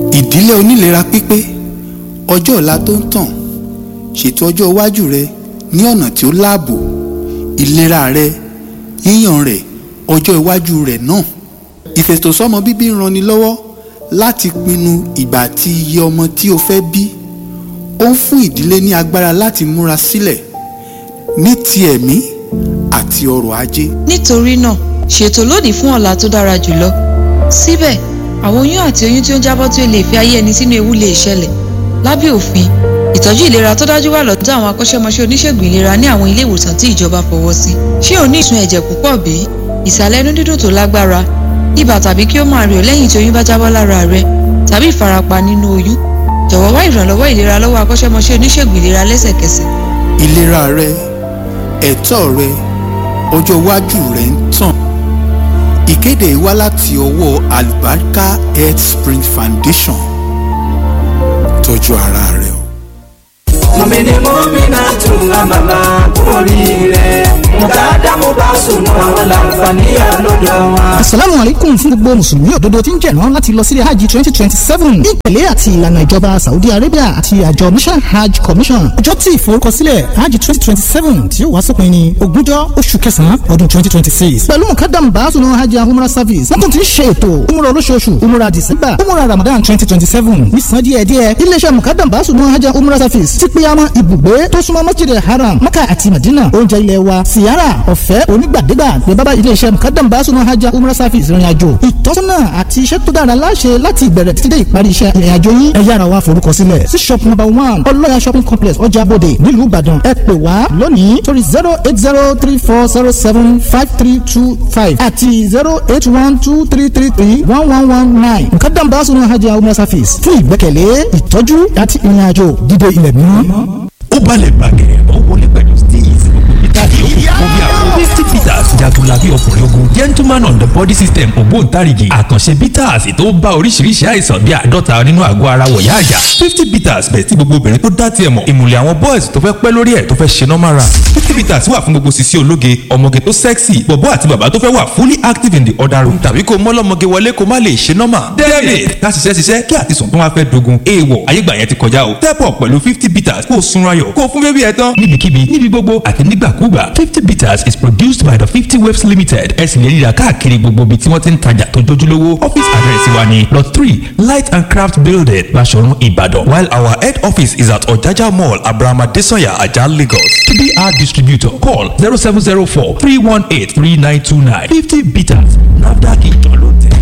ìdílé onílera pípé ọjọ́ ọ̀la tó ń tàn ṣètò ọjọ́ iwájú rẹ ní ọ̀nà tí ó láàbò ìlera rẹ yíyàn rẹ ọjọ́ iwájú rẹ náà ìfètòsọ́mọ bíbí ń ranni lọ́wọ́ láti pinnu ìgbà àti iye ọmọ tí o fẹ́ bí ó ń fún ìdílé ní agbára láti múra sílẹ̀ ní ti ẹ̀mí àti ọrọ̀ ajé. nítorí náà ṣètò lónìí fún ọ̀la tó dára jùlọ síbẹ̀ àwọn oyún àti oyún tí ó ń jábọ́ tí ó lè fi ayé ẹni sínú ewu lè ṣẹlẹ̀ lábẹ́ òfin ìtọ́jú ìlera tó dájú wà lọ́dọ̀ àwọn akọ́ṣẹ́mọṣẹ́ oníṣègùn ìlera ní àwọn ilé ìwòsàn tí ìjọba fọwọ́ sí ṣé o ní ìsun ẹ̀jẹ̀ púpọ̀ bí ìsàlẹ̀ inú dídùn tó lágbára ibà tàbí kí ó máa rẹ̀ ọ́ lẹ́yìn tí oyún bá jábọ́ lára rẹ tàbí ìfarapa nínú oyún jọ̀wọ́ wá ìrànlọ́wọ́ ìlera lọ́wọ́ akọ́ṣẹ́mọṣẹ́ oníṣègùn ìlera lẹ́sẹ̀kẹsẹ̀. ìlera rẹ ẹ̀tọ́ rẹ ọjọ́ iwájú rẹ ń tàn ìkéde yìí wá láti ọwọ́ Alubarika Health Spring Foundation tọ́jú ara rẹ o. mọ̀mìnì mọ́mìnà tún àmàlà oríire mùtádá mo bá sùn àwọn làǹfààní àlọ́dọ̀ wọn. asalaamu aleykum fún gbogbo mùsùlùmí òdodo tí ń jẹ̀rán láti lọ sílé hajj twenty twenty seven ní ìtẹ̀lé àti ìlànà ìjọba saudi arabia àti àjọ mission hajj commission ọjọ́ tí ìforúkọsílẹ̀ hajj twenty twenty seven tí yóò wá sópin ní ogúnjọ́ oṣù kẹsàn-án ọdún twenty twenty six pẹ̀lú mukadam baasunu hajj and umrah service wọ́n tún ti ń ṣe ètò umrah olóṣooṣù umrah december umrah ramadan twenty twenty seven ní san díẹ̀ díẹ̀ iléeṣẹ́ mukadam baasunu hajj and umrah service ti pe àwọn ibùgbé tó súnmọ́ masjid haram maka àti madina oúnjẹ ilé wa siyara ọ̀fẹ́ onígbàdégbà ní bábá iléeṣẹ́ mukadam baasunu hajj and umrah service ìrìn àjò ìtọ́sọ́nà àti iṣẹ́ tó dára láṣẹ láti ìbẹ̀rẹ̀ títí dé ìparí iṣẹ́ ìrìn àjò yín ẹ yára wá forúkọ sílẹ̀ sí shop number one ọlọ́yà shopping complex ọjà bòde nílùú ìbàdàn ẹ pè wá lónìí sórí zero eight zero three four zero seven five three two five àti zero eight one two three three three one one one nine mukadam baasunu hajj and umrah service fún ìgbẹ́kẹ̀lé ìtọ́jú àti ìrìn àjò dídé ilẹ̀ mímọ́. ó balẹ̀ bàgẹ́ ó wọlé pẹ̀lú steez peter yòókù bí àwọn fifty peters jagunlabi ọkùnrin ogun gentleman on the body system ògbóǹtarìgì àkànṣe peters tó bá oríṣiríṣi àìsàn bíi àádọ́ta nínú àgọ́ ara wọ̀yá àjà fifty peters bẹ̀ tí gbogbo obìnrin tó dá tiẹ̀ mọ̀ ìmùlẹ̀ àwọn boys tó fẹ́ pẹ́ lórí ẹ̀ tó fẹ́ ṣe normal run fifty peters wà fún gbogbo sisi ológe ọmọge tó sexy bọ̀bọ́ àti bàbá tó fẹ́ wà fully active in the other room tàbí kó mọ́lọ́mọge wọlé kó má lè ṣe normal david ká ṣiṣẹ́ ṣiṣẹ́ kí àtisùn tó wá fẹ́ dogun èèwọ̀ ayégbà yẹn ti kọjá o step up pẹ̀lú fifty peters kó o sunra yọ̀ kó o fún bébí ẹ tán níbikíbi níbi gbogbo àti nígbàkúgbà fifty bitters is produced by the fifty waves limited ẹ sì lè ríra káàkiri gbogbo ibi tí wọ́n ti ń tajà tó jójúlówó office address wa ni lot three light and craft building Baṣọ̀run Ìbàdàn while our head office is at Ọ̀jájá mall Abraham Adesanya Ajah Lagos to be our distributor call zero seven zero four three one eight three nine two nine fifty bitters NAFDAC ìjọ ló tẹ̀.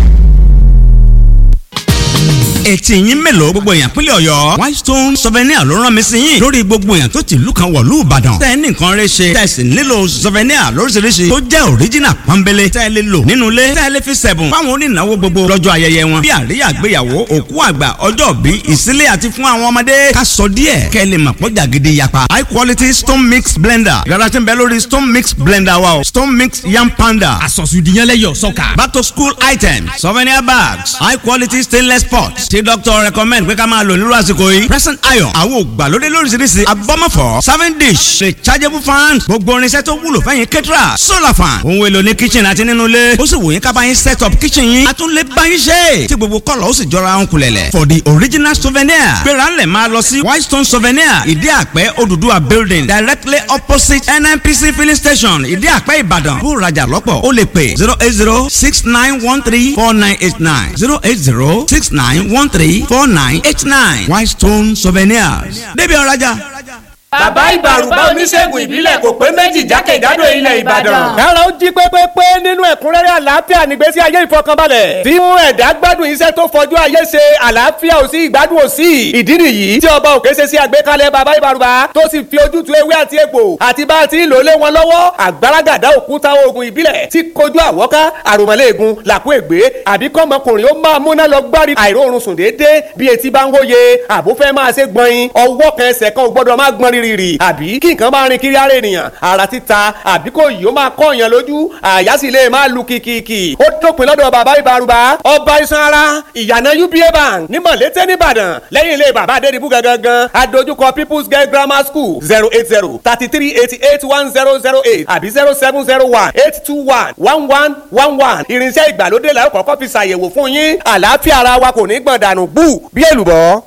etí yín mélòó gbogbo èèyàn pínlẹ̀ ọ̀yọ́ whitestone souvenir ló rán mi sí yín lórí gbogbo èèyàn tó ti ìlú kan wọ̀lú ìbàdàn tẹ́ ẹ ní nǹkan rẹ ṣe tẹ́ ẹ sì nílò souvenir lóríṣiríṣi tó jẹ́ original pọ́nbélé tẹ́ ẹ lè lò nínú ilé tẹ́ ẹ lè fi sẹ̀bùn fáwọn onínáwó gbogbo lọ́jọ́ ayẹyẹ wọn bí àríyá àgbéyàwó òkú àgbà ọjọ́ bí ìsílẹ̀ àti fún àwọn ọmọdé ká sọ díẹ̀ kẹ́ ẹ lè mọ̀ pọ́jà gidi yapa high quality stone mix blender yàrá tí ń bẹ lórí stone mix blender wa o stone mix yam panda àsọ̀sùdìyànlẹ́yọ̀ sọ́kà. back to school items souvenir bags high quality stainless pots tí doctor recommend pé ká máa lò nírú àsìkò yìí present iron àwọn ògbàlódé lóríṣiríṣi abọ́mọ̀fọ́ serving dish rechargeable fan gbogbo irinṣẹ́ tó wúlò fẹ́yìn kẹ́tìrà solar fan ohun èlò ní kitchen àti nínú ilé ó sì wò yín ká bá yín set up kitchen yín a tún lè bá yín ṣe tí gbogbo kọ́lọ̀ ó sì jọra ń kulẹ̀lẹ̀ for the original souvenir gbéra ńlẹ̀ máa lọ sí whitestone souvenir ìdí àpẹ́ Odùduwà building directly opposite NNPC filling station ìdí àpẹ́ Ìbàdàn bó rajà lọ́pọ̀ ó lè pè zero eight zero six nine one three four nine eight nine zero eight zero six nine one three four nine eight nine Whitestone Souvenirs débi ọ̀rajà. bàbá ìbàrùbá oníṣègùn ìbílẹ̀ kò pé méjì jákèjádò ilẹ̀ ìbàdàn. kára ó jí pépépé nínú ẹ̀kúnrẹ́rẹ́ àlàáfíà nígbésí ayé ìfọkànbalẹ̀. tí mú ẹ̀dá gbádùn iṣẹ́ tó fọjú ayé ṣe àlàáfíà ò sí ìgbádùn ò sí. ìdí nìyí tí ọba òkè ṣe sí àgbékalẹ̀ bàbá ìbàrùbá tó sì fi ojútùú ewé àti egbò àti bá a ti lò lé wọn lọ́wọ́ àgbàràgàdá òkúta oògùn ìbílẹ̀ tí kojú àwọ́ká àròmọ́lẹ́ẹ̀gùn làkú ègbé àbí kọ́mọkùnrin ó máa múná lọ gbárí àìróorun sùn déédéé bí etí bá ń hóye àbúfẹ́ máa ṣe gbọ̀nyin ọwọ́ kan ẹsẹ̀ kan ò gbọ́dọ̀ máa gbọ́n rìrìrì àbí kí nǹkan máa rin kiri ara ènìyàn ara títa àbí kò yìí ó máa kọ́ èèyàn lójú àyà sì lè máa lu kìkìkì ó dópin lọ́dọ̀ bàbá ìbárúbá ọba iṣan ara ìyànà uba bank ní mọ̀lété nìbàdàn lẹ́yìn ilé bàbá adédìbú gangan adójúkọ people's girl grammar school zero eight zero thirty three eighty eight one zero zero eight àbí zero seven zero one eight two one one one one one irinṣẹ́ ìgbàlódé la ó kọ́kọ́ fi ṣàyẹ̀wò fún yín àlàáfíà ara wa kò ní gbọ̀n dànù bú bí èlùbọ́.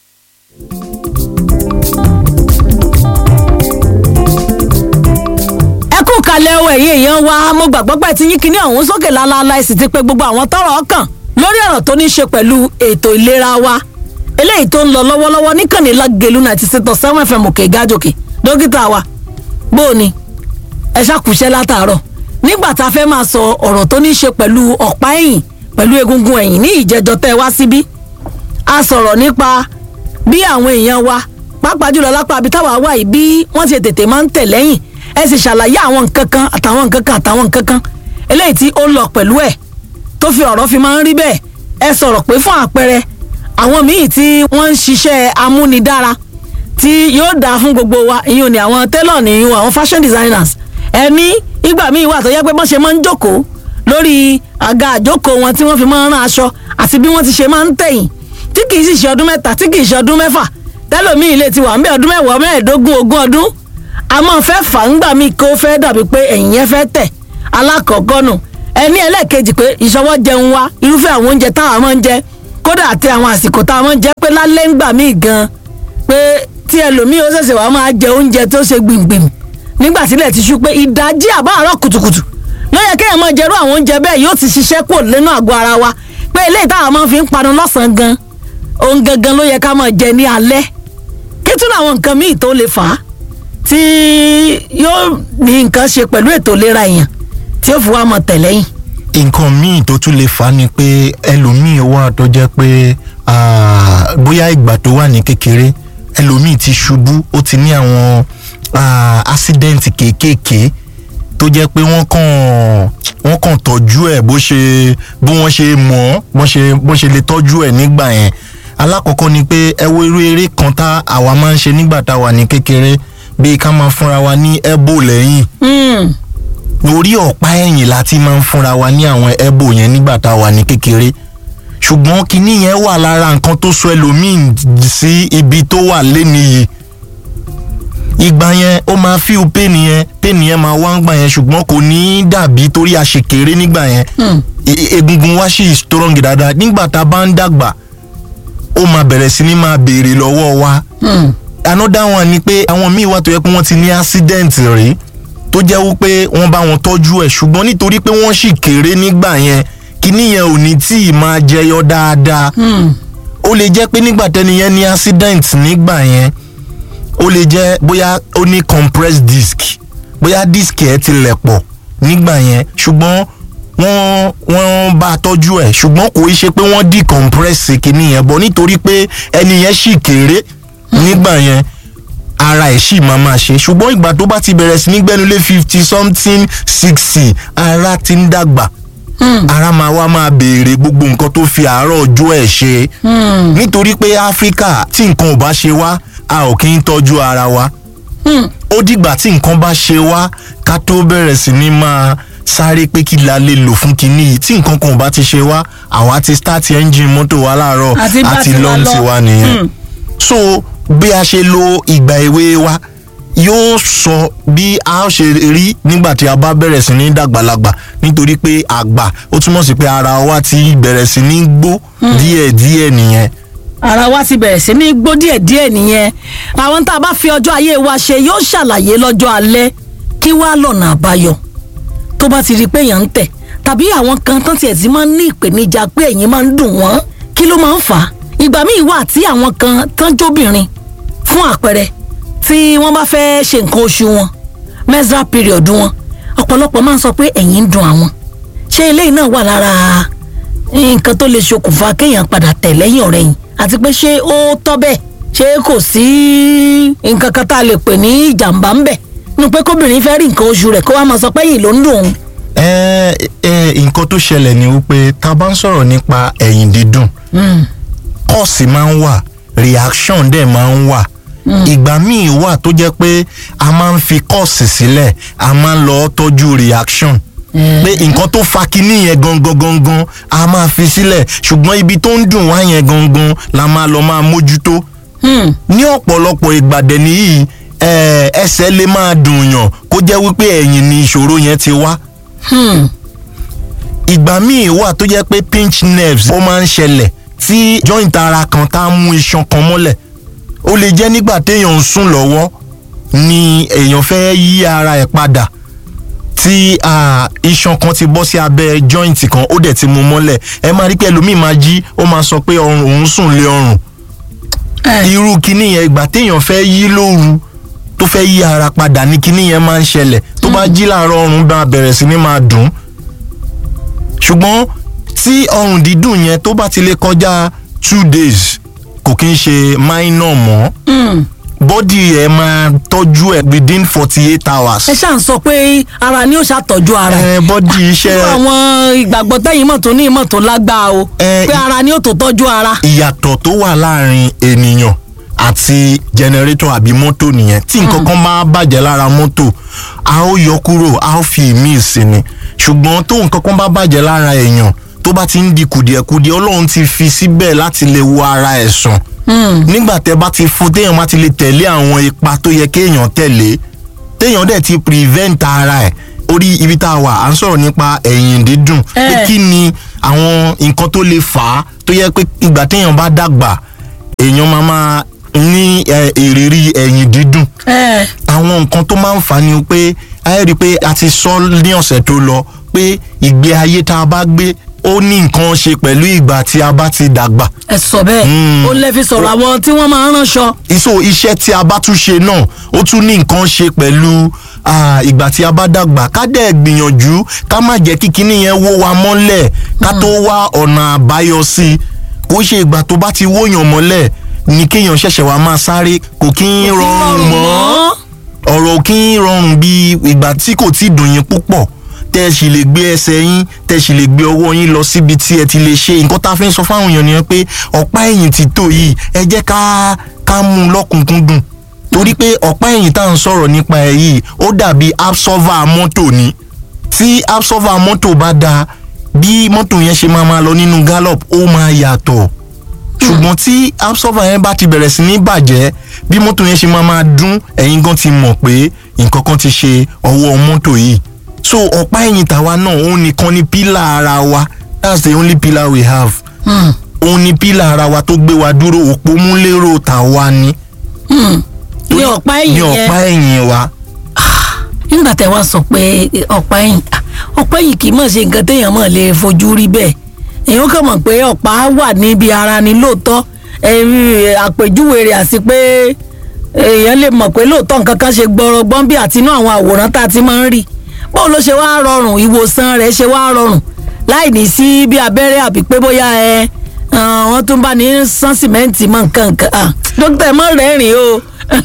ẹ kú kalẹ̀ o ẹ̀yin èèyàn wa mo gbàgbọ́ pé ti yín kíní ọ̀hún sókè lálaalá ẹ sì ti pé gbogbo àwọn tọ́rọ̀ kàn lórí ọ̀rọ̀ tó ní í ṣe pẹ̀lú ètò ìlera wa eléyìí tó ń lọ lọ́wọ́lọ́wọ́ níkànnì lágẹ̀lú ninety six point seven fm òkè gájòkè dókítà wa bó o ní ẹ ṣàkùṣẹ́ látàárọ̀ nígbà tá a fẹ́ máa sọ ọ̀rọ̀ tó ní í ṣe pẹ̀lú ọ̀pá ẹ̀yìn pẹ̀lú egungun ẹ̀yìn ní ìjẹjọ tẹ́ ẹ wá síbí a sọ̀rọ̀ nípa bí àwọn èèyàn wa pàápàá jùlọ lápá àbí táwa wà yìí bí wọ́n ti tètè máa ń tẹ̀ lẹ́yìn ẹ sì ṣàlàyé àwọn nǹkan kan àtàwọn nǹkan kan àtàwọn nǹkan kan eléyìí tí ó lọ pẹ̀lú ẹ̀ tó fi ọ̀rọ̀ fi máa ń rí bẹ́ẹ̀ ẹ sọ̀rọ̀ pé fún àpẹẹrẹ àwọn míì tí wọ́n ń ṣiṣẹ́ amúnidára tí yóò dáa fún gbogbo wa ìyún ni àwọn tailor ni ìyún àwọn fashion designers ẹni ìgbà míì wà tó yẹ pé bọ́n ṣe máa ń jókòó lórí àga àjókòó wọn tí wọ́n fi máa ń rán aṣọ àti bí wọ́n ti ṣe máa ń tẹ̀yìn tí kì í sì ṣe ọdún mẹ́ta tí kì í ṣe ọdún mẹ́fà tẹ́lòmíì lè ti wà ń bẹ ọdún mẹ́wàá mẹ́ẹ̀ẹ́dógún ogún ọdún a máa fẹ́ fà ń gbà mí kó fẹ́ dàbí pé ẹ̀yìn yẹn fẹ́ tẹ̀ alákọ̀ọ́kọ́ nù ẹni ẹlẹ́ẹ̀kejì pé ìṣọwọ́ jẹun wa irúfẹ́ àwọn oúnjẹ táwa máa ń jẹ kódà àti àwọn àsìkò táwa máa ń jẹ pé lálẹ́ ń gbà mí gan pé tí ẹlòmíì ó ṣẹ̀ṣẹ̀ wá máa jẹ oúnjẹ tó ṣe gbìngbìm nígbà sílẹ̀ ti ṣú pé ìdajì àbáàrọ̀ kùtùkùtù ló yẹ kéèyàn máa jẹrú àwọn oúnjẹ bẹ́ẹ̀ yóò ti ṣiṣẹ́ kò lẹ́nu àgọ́ ara wa pé eléyìí táwa máa fi ń panu lọ́sàn-án gan ohun gangan ló yẹ ká máa jẹ ní alẹ́ kí tún àwọn nǹkan míì tó lè fà á tí yóò ní nǹkan ṣe pẹ̀lú ètò ìlera èèyàn tí ó fi wá mọ tẹ̀lẹ́yìn. nǹkan míì tó tún lè fà á ni pé ẹlòmíì wà tó jẹ́ pé ah, bóyá ìgbà tó wà ní kékeré ẹlòmíì ti ṣubú ó ti ní àwọn ah, accident kéékèèké tó jẹ́ pé wọ́n kàn wọ́n kàn tọ́jú ẹ̀ bó ṣe bó wọ́n ṣe mọ̀ ọ́ bó ṣe bó ṣe lè tọ́jú ẹ̀ nígbà yẹn alákọ̀ọ́kọ́ ni pé ẹ wo irú eré kan tá àwa máa ń ṣe nígbà tá a wà ní kékeré bíi ká máa fúnra wa ní ẹ́bò lẹ́yìn orí ọ̀pá ẹ̀yìn la ti máa ń fúnra wa ní àwọn ẹ́bò yẹn nígbà tá a wà ní kékeré ṣùgbọ́n kinní yẹn wà lára nǹkan tó sọ ẹlòmíì sí ibi tó wà lénìí ìgbà yẹn ó máa fíw pain yẹn pain yẹn máa wá ń gbà yẹn ṣùgbọ́n kò ní í dàbí torí a ṣe kéré nígbà yẹn E- egungun wa ṣì strong dáadáa nígbà tá a bá ń dàgbà ó máa bẹ̀rẹ̀ sí ní máa béèrè lọ́wọ́ wa another one ni pé àwọn míì wà tó yẹ pé wọ́n ti ní accident rí tó jẹ́ wípé wọ́n bá wọn tọ́jú ẹ̀ ṣùgbọ́n nítorí pé wọ́n sì kéré nígbà yẹn kíní yẹn ò ní tí ì máa jẹyọ dáadáa ó lè jẹ́ pé nígbà tẹ́ni yẹn ní accident nígbà yẹn ó lè jẹ́ bóyá ó ní compressed disc bóyá disc ẹ̀ ti lẹ̀ pọ̀ nígbà yẹn ṣùgbọ́n wọ́n wọ́n bá a tọ́jú ẹ̀ ṣùgbọ́n kò í ṣe pé wọ́n decompress kíní yẹn bọ̀ nítorí pé ẹni yẹn sì kéré nígbà yẹn ara ẹ̀ sì máa máa ṣe ṣùgbọ́n ìgbà tó bá ti bẹ̀rẹ̀ sí ní gbẹ́nulé fifty something sixty ara ti ń dàgbà ara máa wá máa béèrè gbogbo nǹkan tó fi àárọ̀ ọjọ́ ẹ̀ ṣe nítorí pé áfíríkà tí nǹkan ò bá ṣe wá a ò kí ń tọ́jú ara wa ó dìgbà tí nǹkan bá ṣe wá ká tó bẹ̀rẹ̀ sí ní máa sáré pé kí la lè lò fún kinní yìí tí nǹkan kan ò bá ti ṣe wá àwa ti start engine mọ́tò wa láàárọ̀ Àti bá àti tiwa lọ́n lọ. tiwa nìyẹn Hmm. so bí a ṣe lo ìgbà èwe wa yóò sọ bí a ó ṣe rí nígbà tí a bá bẹ̀rẹ̀ sí ní dàgbàlagbà nítorí pé àgbà ó túmọ̀ sí pé ara wa ti bẹ̀rẹ̀ sí ní gbó díẹ̀díẹ̀ nìyẹn ara wa ti bẹ̀rẹ̀ sí ní gbó díẹ̀ díẹ̀ nìyẹn àwọn tá a bá fi ọjọ́ ayé wa ṣe yóò ṣàlàyé lọ́jọ́ alẹ́ kí wá lọ́nà àbáyọ tó bá ti rí i pé èèyàn ń tẹ̀ tàbí àwọn kan tán tiẹ̀ ti máa ń ní ìpèníjà pé ẹ̀yìn máa ń dùn wọ́n kí ló máa ń fà á ìgbà míì wà tí àwọn kan tán jóbìnrin fún àpẹẹrẹ tí wọ́n bá fẹ́ ṣe nǹkan oṣù wọn menstrual period wọn ọ̀pọ̀lọpọ̀ máa ń sọ pé ẹ̀yìn ń dùn àwọn ṣé eléyìí náà wà lára nǹkan tó lè ṣokùnfà kéèyàn padà tẹ̀ lẹ́yìn ọ̀rẹ́ yìí àti pé ṣé ó tọ́ bẹ́ẹ̀ ṣé kò sí nǹkan kan tá a lè pè ní ìjàmbá ń bẹ̀ nu pé kóbìnrin fẹ́ rí nǹkan oṣù rẹ̀ kó wá máa sọ pé yìí ló ń dùn òun. ẹ ẹ nǹkan tó ṣẹlẹ̀ ni wípé tá a bá ń sọ̀rọ̀ nípa ẹ̀yìn dídùn kọ́ọ̀sì máa ń wà reaction dẹ̀ máa ń wà ìgbà míì wà tó jẹ́ pé a máa ń fi kọ́ọ̀sì sílẹ̀ a máa ń lọ tọ́jú reaction pé nǹkan tó fa kinní yẹn gangan gangan a máa fi sílẹ̀ ṣùgbọ́n ibi tó ń dùn wá yẹn gangan la máa lọ máa mójútó ní ọ̀pọ̀lọpọ̀ ìgbàdẹ̀ nìyí eh, ẹsẹ̀ lè máa dùn yàn kó jẹ́ wípé ẹ̀yìn ni ìṣòro yẹn ti wá ìgbà míì wà tó jẹ́ pé pinch nerves ó máa ń ṣẹlẹ̀ tí joint ara kan tá a mú iṣan kan mọ́lẹ̀ ó lè jẹ́ nígbà téèyàn ń sùn lọ́wọ́ ni èèyàn fẹ́ yí ara ẹ̀ padà tí ah, iṣan kan ti bọ́ sí abẹ́ joint kan ó dẹ̀ ti mú mọ́lẹ̀ ẹ máa rí pé ẹlòmíì máa jí ó máa sọ pé ọrùn òun sùn lé ọrùn irú kinní yẹn ìgbà téèyàn fẹ́ yí lóru tó fẹ́ yí ara padà ní kinní yẹn máa ń ṣẹlẹ̀ tó bá jí láàárọ̀ ọrùn bá bẹ̀rẹ̀ sí ní máa dùn ṣùgbọ́n tí ọrùn dídùn yẹn tó bá ti lè kọjá two days kò kí ń ṣe minor mọ́ bọ́dì ẹ̀ máa tọ́jú ẹ̀ within forty eight hours. ẹ ṣáà ń sọ pé ara ni ó ṣàtọ́jú ara ẹ bọ́dì iṣẹ́ irú àwọn ìgbàgbọ́ tẹ́yìn mọ̀ tó ní ìmọ̀ tó lágbára o pé ara ni ó tó tọ́jú ara. ìyàtọ̀ tó wà láàrin ènìyàn àti jẹnẹrétọ̀ àbí mọ́tò nìyẹn tí nǹkan kan máa bàjẹ́ lára mọ́tò a ó yọ kúrò a ó fi ìmíì sí ni ṣùgbọ́n tó nǹkan kan bá bàjẹ́ lára èèyàn tó bá ti ń di kùdìẹ̀kudiẹ ọlọ́run ti fi síbẹ̀ láti lè wo ara ẹ̀ sàn nígbà tẹ bá ti fún téèyàn bá ti lè tẹ̀lé àwọn ipa tó yẹ kéèyàn tẹ̀lé téèyàn dẹ̀ ti prevent ara ẹ̀ orí ibi tá a wà à ń sọ̀rọ̀ nípa ẹ̀yìn dídùn pé kí ni àwọn nǹkan tó lè fà á tó yẹ pé ìgbà téèyàn bá dàgbà èèyàn máa máa ní eh, ìrírí ẹ̀yìn dídùn àwọn nǹkan tó máa ń fà á ni pé a rí i pé a ti sọ ní ọ̀sẹ̀ tó lọ pé ìgbé ayé tá a bá gbé ó ní nǹkan ṣe pẹ̀lú ìgbà tí a bá ti dàgbà. ẹ sọ bẹ́ẹ̀ ó lè fi sọ̀rọ̀ àwọn tí wọ́n máa ń ránṣọ. iṣo iṣẹ́ tí a bá tún ṣe náà ó tún ní nǹkan ṣe pẹ̀lú ah, ìgbà tí a bá dàgbà ká dẹ̀ gbìyànjú ká má jẹ́ kí kinní yẹn wó wa mọ́lẹ̀ ká tó wá ọ̀nà àbáyọ sí i kó ṣe ìgbà tó bá ti wóyàn mọ́lẹ̀ ni kéèyàn ṣẹ̀ṣẹ̀ wá máa sáré kò kí ń rọrùn mọ́ ọ̀rọ̀ kí ń rọrùn bí ìgbà tí kò tí dùn yín púpọ̀ tẹ́ ẹ sì lè gbé ẹsẹ̀ yín tẹ́ ẹ sì lè gbé ọwọ́ yín lọ síbi tí ẹ ti lè ṣe nǹkan tá a fi ń sọ fáwọn èèyàn nìyẹn pé ọ̀pá ẹ̀yìn ti tó yìí ẹ jẹ́ ká ká mú un lọ́kùnkúndùn torí pé ọ̀pá ẹ̀yìn tá à ń sọ̀rọ̀ nípa ẹ̀ yìí ó dàbí absorber mọ́tò ni tí absorber mọ́tò bá da bí mọ́tò yẹn ṣe máa máa lọ nínú gallop ó máa yàtọ̀ ṣùgbọ́n tí absorber yẹn bá ti bẹ̀rẹ̀ sí ní bàjẹ́ bí mọ́tò yẹn ṣe máa máa dún ẹ̀yin gan ti mọ̀ pé nǹkan kan ti ṣe ọwọ́ mọ́tò yìí so ọ̀pá ẹ̀yìn tàwa náà òun nìkan ni pílà ara wa that's the only pillar we have òun ni pílà ara wa tó gbé wa dúró òpómúlérò tàwa ni ní ọ̀pá ẹ̀yìn ní yẹn ọ̀pá ẹ̀yìn wa nígbà tẹ wá sọ pé ọ̀pá ẹ̀yìn ọ̀pá ẹ̀yìn kì í mọ̀ ṣe nǹkan téèyàn mọ̀ lè fojú rí bẹ́ẹ̀ èèyàn kàn mọ̀ pé ọ̀pá wà níbi ara ni lóòótọ́ ẹ̀rí àpèjúwe rẹ̀ àti pé èèyàn lè mọ̀ pé lóòótọ́ nǹkan kan ṣe gbọ́rọ̀gbọ́n bí àtinú àwọn àwòrán tá a ti máa ń rí báwo ló ṣe wá rọrùn ìwòsàn rẹ̀ ṣe wá rọrùn láì ní sí bí abẹ́rẹ́ àbí pé bóyá ẹ wọ́n tún bá ní sán sìmẹ́ǹtì mọ́ nǹkan nǹkan dókítà ẹ mọ̀ rẹ́rìn o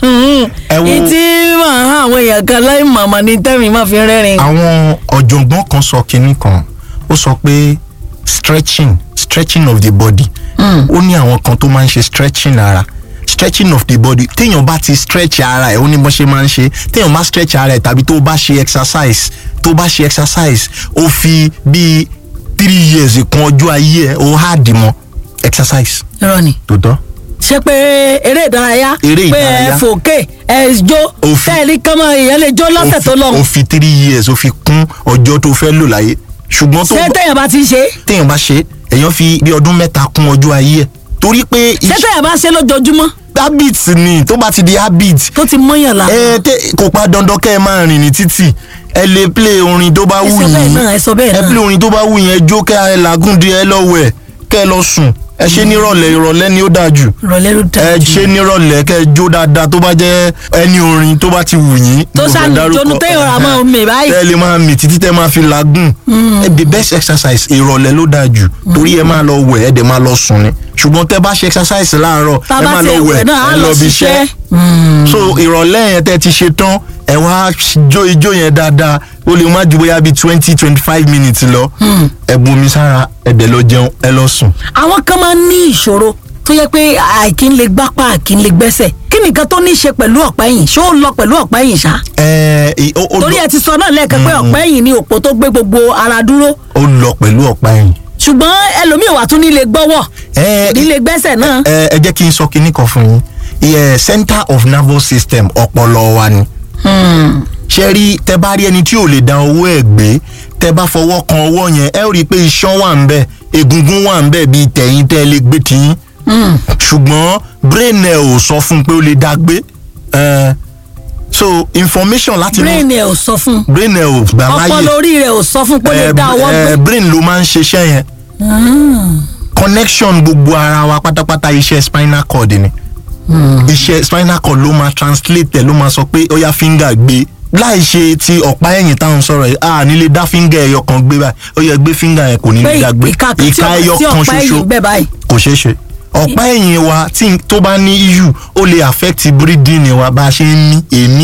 ìtí máa hàn àwọn èèyàn kan láì màmá ní tẹ́mi máa fi rẹ́rìn. àwọn ọ̀jọ̀gbọ́n kan sọ kinní kan ó sọ pé stretching stretching of the body ó ní àwọn kan tó máa ń ṣe stretching ara stretching of the body téèyàn bá ti stretch ara ẹ̀ ó ní bó ṣe máa ń ṣe téèyàn bá stretch ara ẹ̀ tàbí tó bá ṣe exercise tó bá ṣe exercise ó fi bíi three years kan ọjọ́ ayé ẹ̀ ó hard mọ́ exercise. irọ́ ni tó tọ́. ṣé pé eré ìdárayá Eré pé ẹ ìdárayá. fòkè ẹ jó tẹ́ẹ̀rí kọ́mọ èèyàn lè jó lọ́sẹ̀ tó lọ́hùn ó fi three years ó fi kún ọjọ́ tó fẹ́ lò láyé ṣùgbọ́n tó ṣé téèyàn bá ti ṣe téèyàn bá ṣe èèyàn fi bí ọdún mẹ́ta kún ọjọ́ ayé ẹ̀ torí pé ṣé téèyàn bá ṣe lójoojúmọ́ habit ni tó bá ti di habit. tó ti mọ́yàn la. ẹ tẹ kò pa dandan kẹ́ ẹ máa rìn ní títì ẹ lè play orin tó bá Ẹ wù sọ bẹ́ẹ̀ yín náà, ẹ sọ bẹ́ẹ̀ ẹ náà. play orin tó bá wù yín ẹ jó kẹ́ ẹ làágùn di ẹ lọ́wọ́ ẹ kẹ́ ẹ lọ sùn ẹ ṣe nírọ̀lẹ́ ìrọ̀lẹ́ ni ó dáa jù ìrọ̀lẹ́ ló dáa ẹ ṣe nírọ̀lẹ́ kẹ́ ẹ jó dáadáa tó bá jẹ́ ẹni orin tó bá ti wù yín. tó mo fẹ́ sàní dárúkọ. ìjọnu téèyàn rà máa ń mì báyìí. tẹ́ ẹ lè máa mì títí tẹ́ máa fi làágùn. ẹ the best exercise ìrọ̀lẹ́ ló dáa jù torí ẹ máa lọ wẹ̀ ẹ dẹ̀ máa lọ sùn ni ṣùgbọ́n tẹ́ bá ṣe exercise láàárọ̀ Tá a ẹ bá máa ti lọ wẹ̀ wẹ̀ náà, á ẹ lọ lọ bí ṣiṣẹ́. iṣẹ́ so ìrọ̀lẹ́ yẹn tẹ́ ti ṣe tán ẹ wá jó ijó yẹn dáadáa ó lè má ju bóyá bíi twenty twenty five minutes lọ ẹ bu omi sára ẹ dẹ̀ lọ jẹun ẹ lọ sùn. àwọn kan máa ń ní ìṣòro tó yẹ pé àìkí ń lè gbápá àìkí ń lè gbẹ́sẹ̀ kí nìkan tó ní í ṣe pẹ̀lú ọ̀pá ẹ̀yìn ṣé ó lọ pẹ̀lú ọ̀pá ẹ̀yìn ṣá. ẹ ẹ, ó ó torí lọ- ẹ ti sọ náà lẹ́ẹ̀kan pé ọ̀pá ẹ̀yìn ni òpó tó gbé gbogbo ara dúró ó lọ pẹ̀lú ọ̀pá ẹ̀yìn. ṣùgbọ́n ẹlòmíì wà tún ní lè gbọ́wọ́ ẹ ní lè gbẹ́sẹ̀ náà. ẹ ẹ jẹ́ kí n sọ kinní kan fún yín ìyẹn center of nervous system ọpọlọ wa ni. ṣe rí tẹ bá rí ẹni tí ò lè da owó ẹ̀ gbé tẹ bá fọwọ́ kan ọwọ́ yẹn ẹ ó rí i pé iṣan wà ń bẹ̀ egungun wà ń bẹ̀ bíi tẹ̀yìn tẹ́ ẹ lè gbé tiyín ṣùgbọ́n brain ẹ ò sọ fún un pé ó lè dá gbé ẹ so information láti brain ẹ ò sọ fún brain ẹ ò gbà láyè ọpọlọ orí rẹ ò sọ fún pé ó lè ẹ, dá ọwọ́ ẹ, gbé. brain ló máa ń ṣiṣẹ́ yẹn connection gbogbo ara wa pátápátá iṣẹ́ spinal cord ni iṣẹ́ spinal cord ló máa translate ẹ̀ ló máa sọ pé ó yá finger gbé láì ṣe ti ọ̀pá ẹ̀yìn táwọn sọ̀rọ̀ yìí a nílé dá finger ẹyọ kan gbé báyìí ó yẹ gbé finger yẹn kò ní pé lè dá gbé ìka kan tí ìka ọ̀pá ẹyọ tí kan ọ̀pá ẹ̀yìn ṣoṣo bẹ́ẹ̀ báyìí. kò ṣeé ṣe ọ̀pá ẹ̀yìn wa tí n- tó bá ní issue ó lè affect breathing wa bá a ṣe ń mí èémí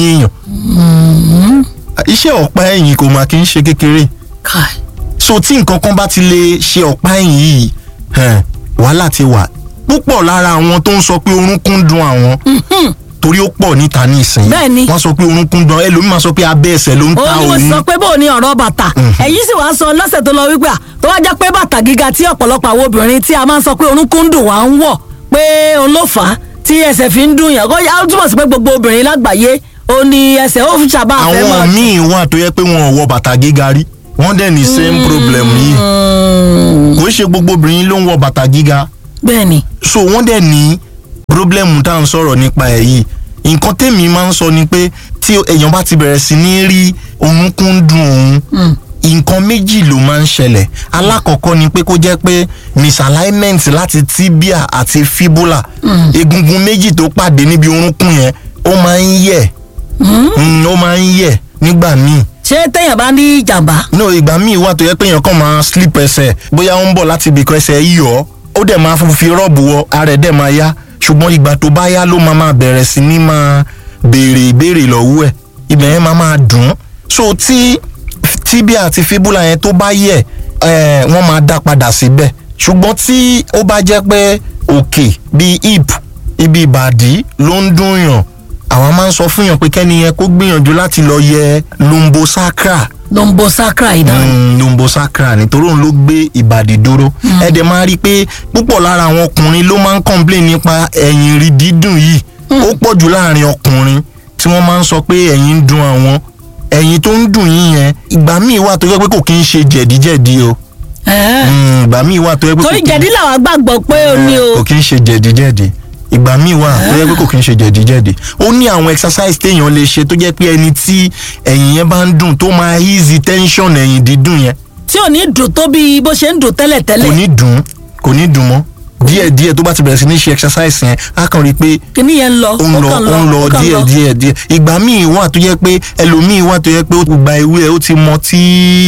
èèyàn iṣẹ́ ọ̀pá ẹ̀yìn kò máa kí ń ṣe kékeré Kai. so tí nǹkan kan bá ti lè ṣe ọ̀pá ẹ̀yìn yìí hàn, wàhálà ti wà púpọ̀ lára àwọn tó ń sọ pé orúnkún dun àwọn torí ó pọ̀ níta ní ìsìn Bẹ́ẹ̀ni. wọ́n sọ pé orúnkún dun ẹlòmíì máa sọ pé abẹ́ ẹsẹ̀ ló ń ta ó ní mo òun sọ pé bó o ní ọ̀rọ̀ bàtà ẹ̀yin sì wá sọ lọ́sẹ̀ tó lọ wípé à tó wá jẹ́ pé bàtà gíga tí ọ̀pọ̀lọpọ̀ àwọn obìnrin tí a máa ń sọ pé orúnkún ń dùn wá ń wọ̀ pé òun ló fà á tí ẹsẹ̀ fi ń dùn yàn kó yá ó túmọ̀ sí pé gbogbo obìnrin lágbàáyé ó ní ẹsẹ̀ ó fi ṣàbá àfẹ́ mọ́ àwọn míì wà tó yẹ pé wọn ò wọ bàtà gíga rí wọ́n dẹ̀ ní same problem yìí kò ń ṣe gbogbo obìnrin ló ń wọ bàtà gíga bẹ́ẹ̀ ni so wọ́n dẹ̀ ní problem tá à ń sọ̀rọ̀ nípa ẹ̀ yìí nǹkan tèmi máa ń sọ ni pé tí èèyàn bá ti bẹ̀rẹ̀ sí ní rí orúnkún dùn òun nǹkan méjì ló máa ń ṣẹlẹ̀ alákọ̀ọ́kọ́ ni pé kó jẹ́ pé misalignment láti tibia àti fibula egungun méjì tó pàdé níbi orúnkún yẹn ó máa ń yẹ̀ Mm, ó máa ń yẹ̀ nígbà míì ṣé téèyàn bá ní ìjàmbá no ìgbà míì wà tó yẹ pé èèyàn kàn máa slip ẹsẹ̀ bóyá ó ń bọ̀ láti ibìkan ẹsẹ̀ yíyọ ó dẹ̀ máa fi rọ́ọ̀bù wọ ara ẹ̀ dẹ̀ máa yá ṣùgbọ́n ìgbà tó bá yá ló máa máa bẹ̀rẹ̀ sí ní máa béèrè ìbéèrè lọ́wọ́ ẹ̀ ibẹ̀ yẹn máa máa dùn ún so tí tibia àti fibula yẹn tó bá yẹ̀ ẹ̀ wọ́n máa dá padà síbẹ̀ ṣùgbọ́n tí ó bá jẹ́ pé òkè bíi hip ibi ìbàdí ló ń dùn yàn àwọn máa ń sọ fún yàn pé kẹ́ni yẹn kó gbìyànjú láti lọ yẹ lumbosacra lombo sacra ìdáhùn mm, lumbosacra nítorí òun ló gbé ìbàdí dúró ẹ dẹ̀ máa rí i pé púpọ̀ lára àwọn ọkùnrin ló máa ń complain nípa ẹ̀yìn rí dídùn yìí ó pọ̀ jù láàrin ọkùnrin tí wọ́n máa ń sọ pé ẹ̀yìn ń dùn àwọn ẹ̀yìn tó ń dùn yín yẹn ìgbà míì wà tó yẹ pé kò kí ń ṣe jẹ̀díjẹ̀dí o Ẹ̀ẹ́. Mm, ìgbà míì wà tó yẹ pé kò torí kí ń- jẹ̀dí làwọn gbàgbọ́ pé o ní o kò kí ń ṣe jẹ̀díjẹ̀dí ìgbà míì wà tó yẹ pé kò kí ń ṣe jẹ̀díjẹ̀dí ó ní àwọn exercise téèyàn lè ṣe tó jẹ́ pé ẹni tí ẹ̀yìn yẹn bá ń dùn tó máa easy tension ẹ̀yìn dídùn yẹn tí ò ní dùn tó bí bó ṣe ń dùn kò tẹ́lẹ̀tẹ́lẹ̀ ní dùn kò ní dùn mọ́ díẹ̀ díẹ̀ tó bá ti bẹ̀rẹ̀ sí ní ṣe exercise yẹn á kàn rí i pé kíní yẹn ń lọ ó ń lọ kàn ó ń lọ ó kàn díẹ̀ díẹ̀ díẹ̀ ìgbà míì wà tó yẹ pé ẹlòmíì wà tó yẹ pé ó ti gba ewé ẹ̀ ó ti mọ tí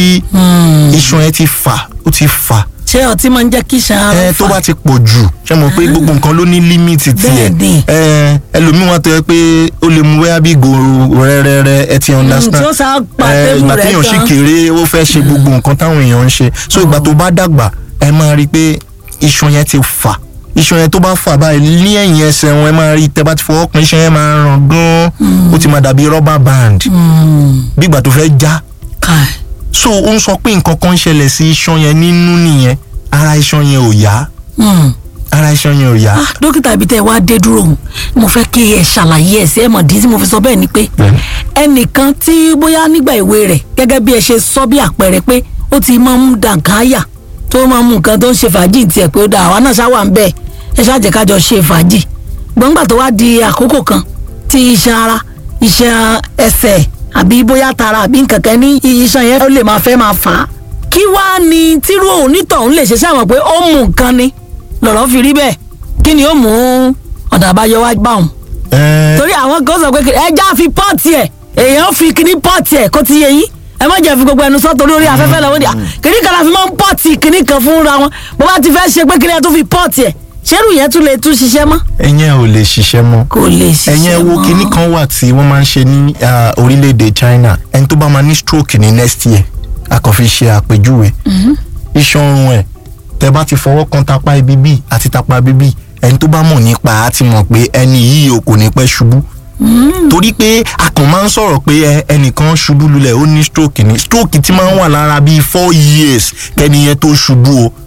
iṣan ẹ̀ ti fà ó ti fà ṣé ọtí máa ń jẹ́ kí ṣan ara ẹ tó fà bá ti pọ̀ jù ṣe mọ̀ pé gbogbo nǹkan ló ní límìtì tiẹ̀ Bẹ́ẹ̀ni. ẹ ẹlòmíì wà tó yẹ pé ó lè mú wẹ́yà bí gòrò rẹ́rẹ́rẹ́ ẹ ti understand tí ó sá pa ẹ tébù ìgbà rẹ̀ téèyàn sì tán. kéré ó fẹ́ ṣe gbogbo nǹkan táwọn èèyàn ń ṣe so ìgbà tó bá dàgbà ẹ máa rí i pé iṣan yẹn ti fà iṣan yẹn tó bá fà báyìí ní ẹ̀yìn ẹsẹ̀ wọn ẹ máa rí i tẹ́ bá ti fọwọ́ kan iṣan yẹn máa ràn gan-an ó ti máa dàbí rọ́bà band bí ìgbà tó fẹ́ já Kai. so ó ń sọ pé nǹkan kan ń ṣẹlẹ̀ sí iṣan yẹn nínú nìyẹn ara iṣan yẹn ò yá Hmm. ara iṣan yẹn ò yá. Ah, dókítà ibi tẹ́ ẹ wá dé dúró òun mo fẹ́ kí ẹ ṣàlàyé ẹ̀ sí ẹ mọ̀ dín tí mo fi sọ bẹ́ẹ̀ ni pé ẹnìkan tí bóyá nígbà ìwé rẹ̀ gẹ́gẹ́ bí ẹ ṣe sọ bí àpẹẹrẹ pé ó ti máa ń da nǹkan áyà tó máa ń mú nǹkan tó ń ṣe fàájì tiẹ̀ pé ó da àwa náà ṣáwà ń bẹ̀ ẹ ṣáàjẹ́ kájọ ṣe fàájì gbọ̀ngbà tó wá di àkókò kan tí iṣan ara iṣan ẹsẹ̀ àbí bóyá tara àbí nǹkan kan ní iṣan yẹn ó lè máa fẹ́ máa fà á kí wá ni tírú òun nítọ̀hún lè ṣe sáwọn pé ó mú nǹkan ni lọ̀rọ̀ fi rí bẹ́ẹ̀ kí ni ó mú ọ̀dà àbáyọ wá bá òun. ẹ torí àwọn kan sọ pé kí- ẹja fi pọ́ọ̀tì ẹ̀ èèyàn fi kíní pọ́ọ̀tì ẹ̀ kó ti yẹ yín ẹ má jẹ́ fi gbogbo ẹnu sọ torí orí afẹ́fẹ́ lọ́wọ́ ni à kíní kan la fi máa ń pọ́ọ̀tì kíní kan fúnra wọn bó bá ti fẹ́ ṣe pé kíní ẹ̀ tó fi pọ́ọ̀tì ẹ̀ ṣerú yẹn tún lè tún ṣiṣẹ́ mọ́. ẹ̀yẹn ò lè ṣiṣẹ́ mọ́. kò lè ṣiṣẹ́ mọ́. ẹ̀yẹn wo kinní kan wà tí wọ́n máa ń ṣe ní ah, orílẹ̀-èdè China ẹni tó bá máa ní stroke ní next year a kàn fi ṣe àpèjúwe iṣan ọrùn ẹ̀ tẹ bá ti fọwọ́ kan tapá ibi bí àti tapá ibi bí ẹni tó bá mọ̀ nípa á ti mọ̀ pé ẹni yìí o kò ní pẹ́ ṣubú torí pé a kàn máa ń sọ̀rọ̀ pé ẹ, ẹnìkan ṣubú lulẹ̀ ó ní stroke ni stroke ti máa ń wà lára bíi four years kẹ́niyẹn tó ṣubú o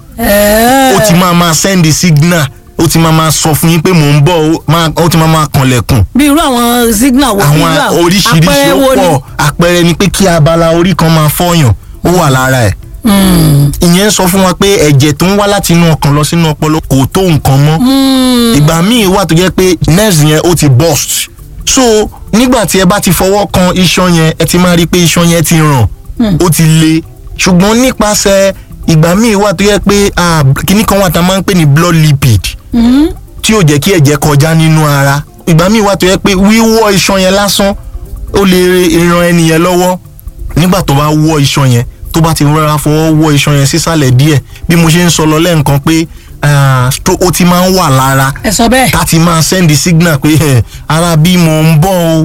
ó ti máa máa send signal ó ti máa máa sọ fún yín pé mò ń bọ̀ ó máa- ó ti máa máa kànlẹ̀kùn bí irú àwọn signal wo bí irú àwọn oríṣiríṣi àpẹẹrẹ ó wo ni? pọ̀ àpẹẹrẹ ni pé kí abala orí kan máa fọyàn ó wà lára ẹ̀ ìyẹn ń sọ fún wa pé ẹ̀jẹ̀ tó ń wá láti inú ọkàn lọ sínú ọpọlọ kò tó nǹkan mọ́ ìgbà míì wà tó jẹ́ pé nerves yẹn ó ti burst so nígbà tí ẹ bá ti fọwọ́ kan iṣan yẹn ẹ ti máa rí i pé iṣan yẹn ti ràn ó ti le ṣùgbọ́n nípasẹ̀ ìgbà míì wà tó jẹ́ pé ah, kinní kan wà tá a máa ń pè ní blood lipid tí yóò jẹ́ kí ẹ̀jẹ̀ kọjá nínú ara ìgbà míì wà tó yẹ pé wíwọ́ iṣan yẹn lásán ó lè ran ẹni yẹn lọ́wọ́ nígbà tó bá wọ́ iṣan yẹn tó bá ti rọra fọwọ́ wọ́ iṣan yẹn sísàlẹ̀ díẹ̀ bí mo ṣe ń sọ lọ lẹ́ǹkan pé ah, stro- ó ti máa ń wà lára ẹ sọ bẹ́ẹ̀. ká ti máa send signal pé eh, ara bí mo ń bọ̀ o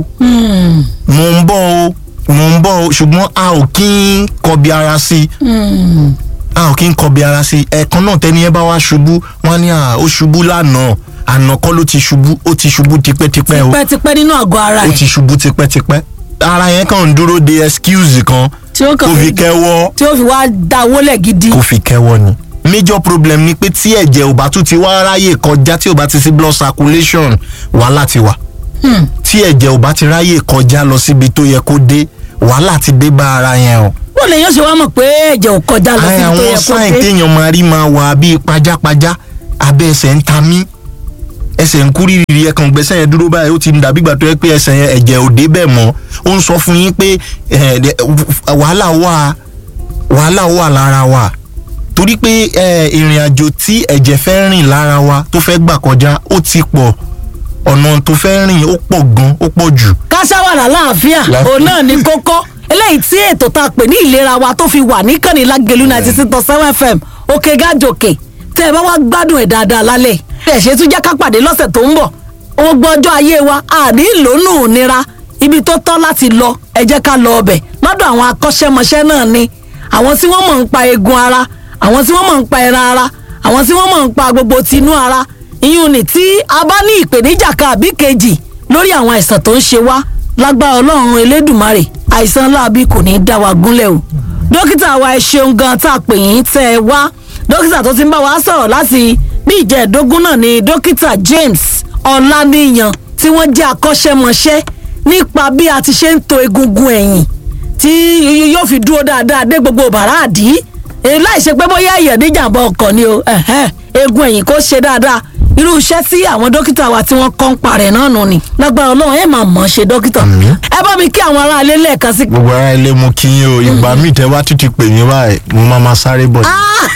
mo ń bọ̀ o mo ń bọ̀ o ṣùgbọ́n a ò kí ń kọbi ara sí i a ò kí ń kọbi ara sí i ẹ̀ẹ̀kan náà tẹ́ni ẹ bá wá ṣubú wọ́n á ní à ó ṣubú lánàá àná kọ́ ló ti ṣubú ó ti ṣubú tipẹ́tipẹ́ o tipẹ́tipẹ́ nínú àgọ́ ara ó ẹ̀ ti ṣubú tipẹ́tipẹ́ ara yẹn kàn ń dúró de excuse kan tí ó kàn kó fi kẹ́wọ́ tí ó fi wá da wọlé gidi. kó fi kẹ́wọ́ ni. major problem ni pé tí ẹ̀jẹ̀ ò bá tún ti wá ráyè kọjá tí ò bá ti sí blood circulation wàhálà ti wà Hmm. tí ẹ̀jẹ̀ ò bá ti ráyè kọjá lọ síbi tó yẹ kó dé wàhálà ti dé bá ara yẹn o. wọ́n lè yàn ṣe wá mọ̀ pé ẹ̀jẹ̀ ò kọjá lọ Ai, sí ibi tó àwọn yẹ kó sáìn dé. téèyàn máa rí máa wà bíi pajápajá abẹ́ ẹsẹ̀ ń ta mí ẹsẹ̀ ń kú rírì ẹ̀kan gbẹ́sẹ̀ yẹn dúró báyìí ó ti ń dàbí ìgbà tó yẹ pé ẹsẹ̀ yẹn ẹ̀jẹ̀ ò dé bẹ́ẹ̀ mọ́ ó ń sọ fún yín pé eh, de- wàhálà wà wàhálà wà lára wa torí pé eh, ìrìn àjò tí ẹ̀jẹ̀ fẹ́ rìn lára wa tó fẹ́ gbà kọjá ó ti pọ̀ ọ̀nà tó fẹ́ rìn ó pọ̀ gan ó pọ̀ jù kásáwàrà láàfíà Láàfíà. òun náà ní kókó eléyìí tí ètò tá a pè ní ìlera wa tó fi wà níkànnì lágẹlú ninety six point seven fm òkè gájòkè tẹ ẹ bá wá gbádùn ẹ dáadáa lálẹ́ ẹ ṣe tún jẹ́ ká pàdé lọ́sẹ̀ tó ń bọ̀ gbogbo ọjọ́ ayé wa àní ìlónú nira ibi tó tọ́ láti lọ ẹ jẹ́ ká lọ ọbẹ̀ lọ́dọ̀ àwọn akọ́ṣẹ́mọṣẹ́ náà ni àwọn tí wọ́n mọ̀ ń pa eegun ara àwọn tí wọ́n mọ̀ ń pa ẹran ara àwọn tí wọ́n mọ̀ ń pa gbogbo tinú ara ìyún ni tí a bá ní ìpèníjà kan àbí kejì lórí àwọn àìsàn tó ń ṣe wá lágbára ọlọ́run elédùnmarè àìsàn láabi kò ní í dá wa gúnlẹ̀ o dókítà wa ẹ ṣeun gan tá a pè yín tẹ́ ẹ wá dókítà tó ti ń bá wa sọ̀rọ̀ láti bí ìjẹ́ẹ̀dógún náà ni dókítà James Ọláníyan tí wọ́n jẹ́ akọ́ṣẹ́mọṣẹ́ nípa bí a ti ṣe ń to egungun ẹ̀yìn tí yóò fi dúró dáadáa dé gbogbo bàràdì èyí láì ṣe pé bóyá èèyàn níjàmbá ọkọ̀ ni o ẹ̀hẹ́n, egun ẹ̀yìn kò ṣe dáadáa irú iṣẹ́ tí àwọn dókítà wa tí wọ́n kọ́ ń parẹ́ náà nù ni lágbára ọlọ́run ẹ̀ máa mọ̀ ọ́ ṣe dókítà ẹ bá mi kí àwọn aráalé lẹ́ẹ̀kan sí gbogbo ara ilé mo kí yín o ìgbà míì tẹ wá tún ti pè mí báyìí mo máa ma sáré bọ̀ ni.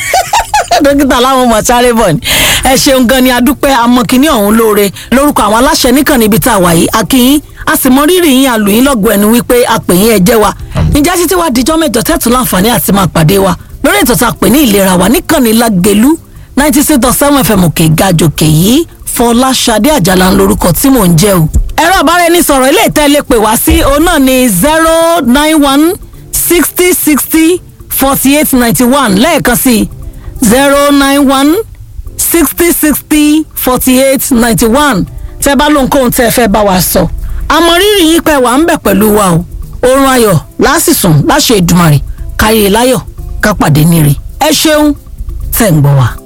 dókítà láwọn ọmọ sáré bọ̀ ni ẹ ṣeun gan ni adúpẹ́ amọ̀kìnní ọ̀hún lóore lórúkọ àwọn aláṣẹ níkànnì ibi tá a wà yìí akínyín a sì mọ rírì yín àlùyín lọ́gọ̀ ẹnu wípé a pè yín ẹ jẹ́ wa níjà títí wá dijọ́ mẹ́jọ tẹ́tù láǹfààní àti máa pàdé wa lórí ètò tá a pè ní ìlera wa níkànnì lágẹ̀lú ninety six dot seven fm òkè gàjòkè yìí fọláṣadé àjàlá ń lorúkọ tí mò ń jẹ́ o. ẹ̀rọ àbáraẹnisọ̀rọ̀ ilé ìtẹ́lẹ̀ pè wá sí òun náà ní zero nine one sixty sixty forty eight ninety one lẹ́ẹ̀kan sí zero nine one sixty sixty forty eight ninety one tẹ́ bá lóhun kóhun tẹ́ fẹ́ bá wa sọ. àmọ́ rírì yín pẹ́ wà ń bẹ̀ pẹ̀lú wa o oorun ayọ̀ lásìsùn láṣẹ ìdùmarè káyé láyọ̀ ká pàdé níre ẹ ṣeun tẹ̀ ń gbọ́ wa.